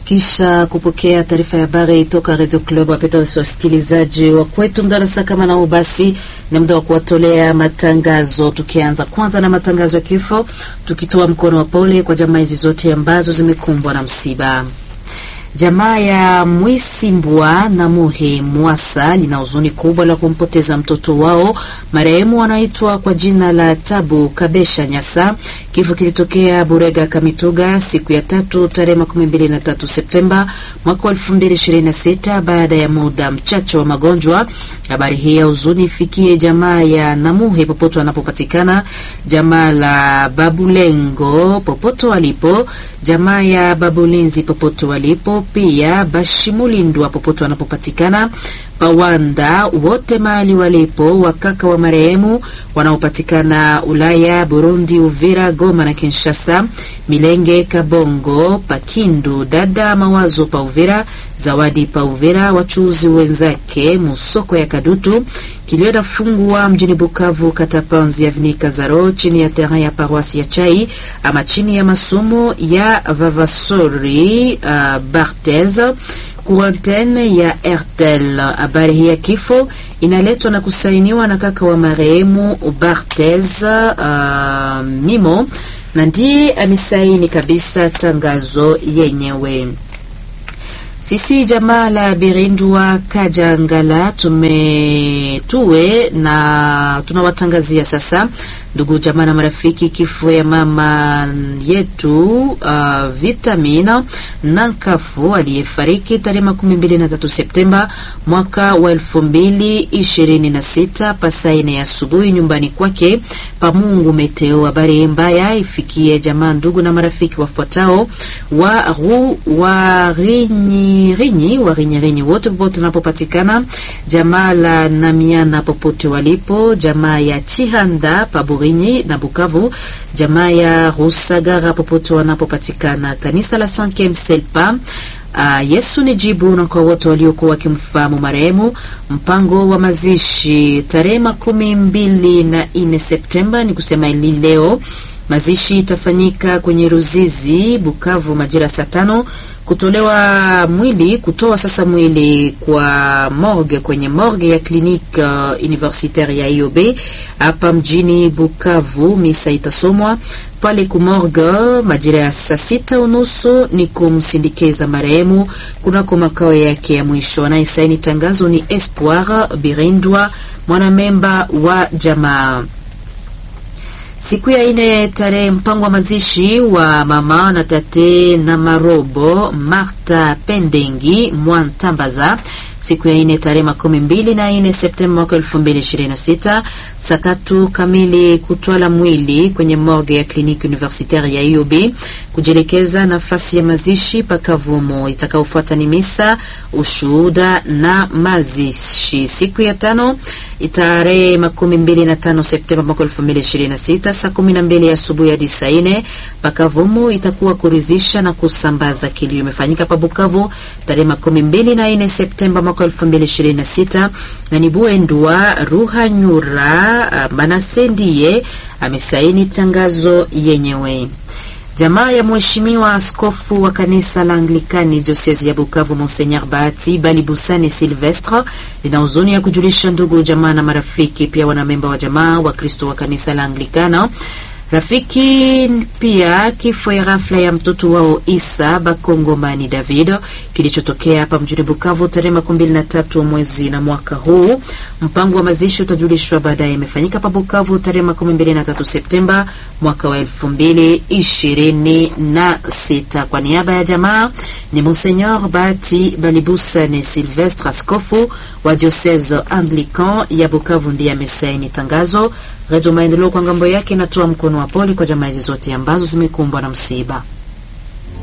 Kisha kupokea taarifa ya habari toka Radio Club, wapenda wasikilizaji wa kwetu mdarasa kama nao, basi ni muda wa kuwatolea matangazo, tukianza kwanza na matangazo ya kifo, tukitoa mkono wa pole kwa jamaa hizi zote ambazo zimekumbwa na msiba. Jamaa ya Mwisimbwa na Muhe Mwasa lina huzuni kubwa la kumpoteza mtoto wao marehemu anaitwa kwa jina la Tabu Kabesha Nyasa. Kifo kilitokea Burega Kamituga siku ya tatu tarehe makumi mbili na tatu Septemba mwaka wa elfu mbili ishirini na sita baada ya muda mchache wa magonjwa. Habari hii ya huzuni ifikie jamaa ya Namuhe popote wanapopatikana, jamaa la Babulengo popote walipo, jamaa ya Babulinzi popote walipo, pia Bashimulindwa popote wanapopatikana Pawanda wote mahali walipo, wakaka wa marehemu wanaopatikana Ulaya, Burundi, Uvira, Goma na Kinshasa, Milenge, Kabongo, Pakindu, dada Mawazo pa Uvira, Zawadi pa Uvira, wachuuzi wenzake Musoko ya Kadutu, kilio dafungwa mjini Bukavu, kata Panzi Avni Kazaro, chini ya terrain ya paroisi ya Chai ama chini ya masomo ya Vavasori uh, Barthez kurantene ya Airtel. Habari hii ya kifo inaletwa na kusainiwa na kaka wa marehemu Barthez uh, Mimo na ndiye amesaini kabisa tangazo yenyewe. Sisi jamaa la Birindwa Kajangala tumetue na tunawatangazia sasa ndugu jamaa na marafiki, kifo ya mama yetu uh, Vitamina Nankafu aliyefariki tarehe makumi mbili na tatu Septemba mwaka wa elfu mbili ishirini na sita pasaine ya asubuhi nyumbani kwake Pamungu Meteo. Habari mbaya ifikie jamaa, ndugu na marafiki wafuatao wa ru wa rinyi rinyi wa rinyi rinyi wote popote wanapopatikana, jamaa la Namiana popote walipo, jamaa ya Chihanda pabu Rinyi na Bukavu, jamaa ya Rusagara popote wanapopatikana, kanisa la Sankem Selpa. Uh, Yesu ni jibu na kwa wote waliokuwa wakimfahamu marehemu. Mpango wa mazishi tarehe makumi mbili na nne Septemba, ni kusema ili leo mazishi itafanyika kwenye Ruzizi Bukavu majira saa tano kutolewa mwili kutoa sasa mwili kwa morgue kwenye morgue ya clinique uh, universitaire ya IOB hapa mjini Bukavu. Misa itasomwa pale kumorgue majira ya saa sita unusu ni kumsindikiza marehemu kunako makao yake ya mwisho. Anayesaini tangazo ni Espoir Birindwa, mwanamemba wa jamaa. Siku ya ine tarehe mpango wa mazishi wa mama na tate na marobo Marta Pendengi Mwantambaza siku ya ine tarehe makumi mbili na ine Septemba mwaka elfu mbili ishirini na sita saa tatu kamili kutwala mwili kwenye morgue ya kliniki universitaire ya IOB kujielekeza nafasi ya mazishi pakavumo. Itakaofuata ni misa, ushuhuda na mazishi. Siku ya tano tarehe makumi mbili na tano Septemba mwaka elfu mbili ishirini na sita saa kumi na mbili asubuhi hadi saa ine pakavumu itakuwa kuridhisha na kusambaza kilio. Imefanyika pa Bukavu tarehe makumi mbili na ine Septemba mwaka elfu mbili ishirini na sita na ni Buendwa Ruhanyura Manasendiye amesaini tangazo yenyewe. Jamaa ya mheshimiwa askofu wa kanisa la Anglikani diosezi ya Bukavu Monseigneur Bahati Balibusane Silvestre lina huzuni ya kujulisha ndugu jamaa na marafiki, pia wanamemba wa jamaa wa Kristo wa kanisa la Anglikana rafiki pia kifo ya ghafla ya mtoto wao Isa Bakongomani David kilichotokea hapa mjini Bukavu tarehe makumi mbili na tatu mwezi na mwaka huu. Mpango wa mazishi utajulishwa baadaye. Imefanyika pa Bukavu tarehe makumi mbili na tatu Septemba mwaka wa elfu mbili ishirini na sita. Kwa niaba ya jamaa ni Monseigneur Bahati Balibusane Silvestre, askofu wa diocese Anglican ya Bukavu, ndiye amesaini tangazo. Redio Maendeleo kwa ngambo yake inatoa mkono wa pole kwa jamaa hizi zote ambazo zimekumbwa na msiba.